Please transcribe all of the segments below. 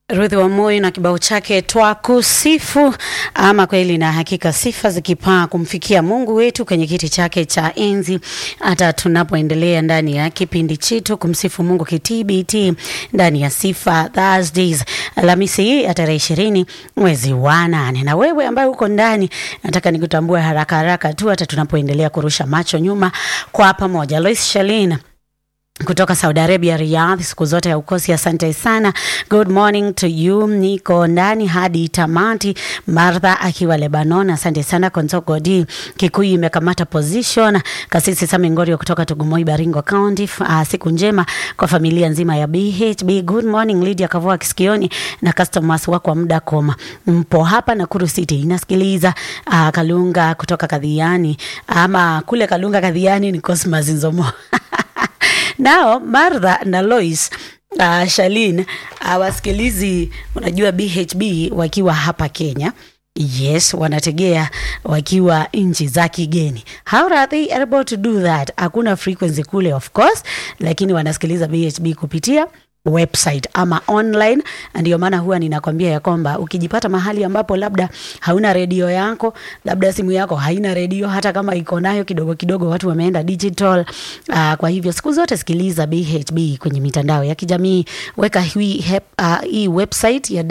Ruth Wamoi na kibao chake twakusifu. Ama kweli na hakika, sifa zikipaa kumfikia Mungu wetu kwenye kiti chake cha enzi, hata tunapoendelea ndani ya kipindi chetu kumsifu Mungu kitbt ndani ya Sifa Thursdays, Alhamisi hii ya tarehe ishirini mwezi wa nane. Na wewe ambaye uko ndani, nataka nikutambue haraka haraka tu, hata tunapoendelea kurusha macho nyuma kwa pamoja. Lois Shalin kutoka Saudi Arabia, Riyadh, siku zote ya ukosi. Asante sana, good morning to you. Niko ndani hadi tamati. Martha akiwa Lebanon, asante sana. Konsoko D Kikuyu imekamata position. Kasisi Sami Ngorio kutoka Tugumoi, Baringo County, uh, siku njema kwa familia nzima ya BHB. Good morning Lydia Kavua Kisikioni na customers wako wa muda koma, mpo hapa Nakuru City inasikiliza. Uh, Kalunga kutoka Kadhiani ama kule Kalunga Kadhiani ni Cosmas Nzomo nao Martha na Lois uh, Shalin uh, wasikilizi, unajua BHB wakiwa hapa Kenya Yes, wanategea wakiwa nchi za kigeni. How are they able to do that? Hakuna frequency kule of course, lakini wanasikiliza BHB kupitia website ama online. Ndio maana huwa ninakwambia ya kwamba ukijipata mahali ambapo labda hauna redio yako, labda simu yako haina redio, hata kama iko nayo kidogo kidogo, watu wameenda digital. Uh, kwa hivyo siku zote sikiliza BHB kwenye mitandao ya kijamii, weka hii, hep, uh, hii website ya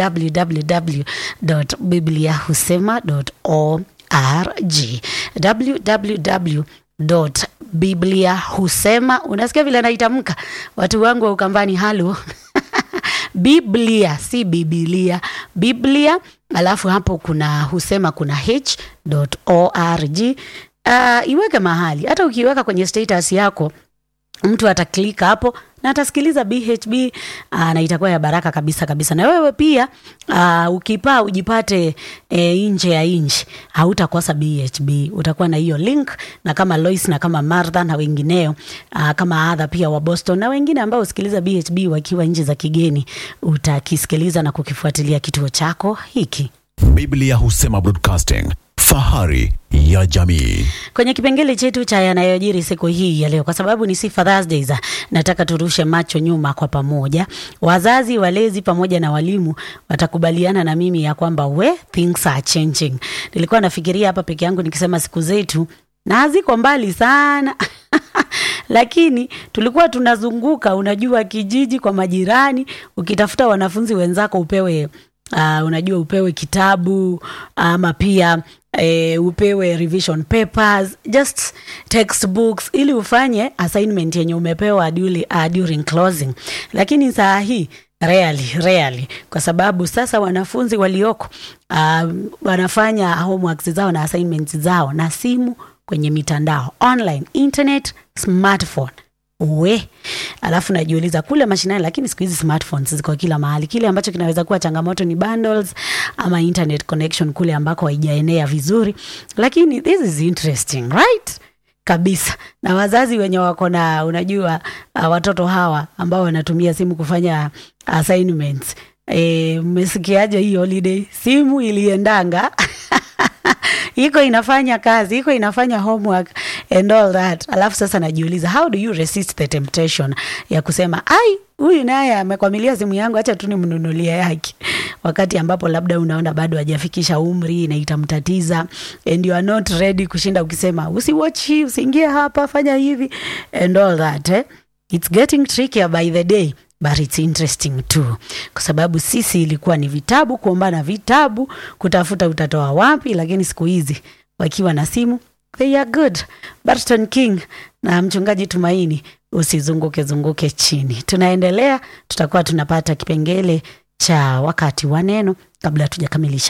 www.bibliahusema.org www Biblia husema. Unasikia vile naitamka, watu wangu wa Ukambani, halo Biblia si Bibilia, Biblia. Alafu hapo kuna husema, kuna h.org. Uh, iweke mahali, hata ukiweka kwenye status yako mtu ataklika hapo na atasikiliza BHB aa, na itakuwa ya baraka kabisa kabisa. Na wewe pia aa, ukipaa ujipate e, nje ya nchi, hautakosa BHB, utakuwa na hiyo link, na kama Lois na kama Martha na wengineo aa, kama adha pia wa Boston na wengine ambao usikiliza BHB wakiwa nchi za kigeni, utakisikiliza na kukifuatilia kituo chako hiki. Biblia husema broadcasting, fahari ya jamii. Kwenye kipengele chetu cha yanayojiri siku hii ya leo, kwa sababu ni Sifa Thursdays, nataka turushe macho nyuma kwa pamoja. Wazazi, walezi pamoja na walimu watakubaliana na mimi ya kwamba we things are changing. Nilikuwa nafikiria hapa peke yangu nikisema siku zetu na haziko mbali sana lakini tulikuwa tunazunguka, unajua, kijiji kwa majirani, ukitafuta wanafunzi wenzako upewe Uh, unajua upewe kitabu ama pia e, upewe revision papers just textbooks ili ufanye assignment yenye umepewa duly, uh, during closing. Lakini saa hii rarely, rarely kwa sababu sasa wanafunzi walioko uh, wanafanya homeworks zao na assignments zao na simu kwenye mitandao online, internet, smartphone we alafu najiuliza kule mashinani, lakini siku hizi smartphones ziko kila mahali. Kile ambacho kinaweza kuwa changamoto ni bundles ama internet connection kule ambako haijaenea vizuri, lakini this is interesting right kabisa. Na wazazi wenye wako na unajua, uh, watoto hawa ambao wanatumia simu kufanya assignments e, mmesikiaje hii holiday simu iliendanga iko inafanya kazi, iko inafanya homework and all that. Alafu sasa najiuliza how do you resist the temptation ya kusema ai, huyu naye amekwamilia simu yangu, acha tu nimnunulie yake, wakati ambapo labda unaona bado hajafikisha umri na itamtatiza, and you are not ready kushinda ukisema usiwatch hii, usiingie hapa, fanya hivi and all that eh? It's getting trickier by the day but it's interesting too, kwa sababu sisi ilikuwa ni vitabu, kuombana vitabu, kutafuta utatoa wapi, lakini siku hizi wakiwa na simu they are good. Barton King na mchungaji Tumaini, usizunguke zunguke chini. Tunaendelea, tutakuwa tunapata kipengele cha wakati wa neno kabla tujakamilisha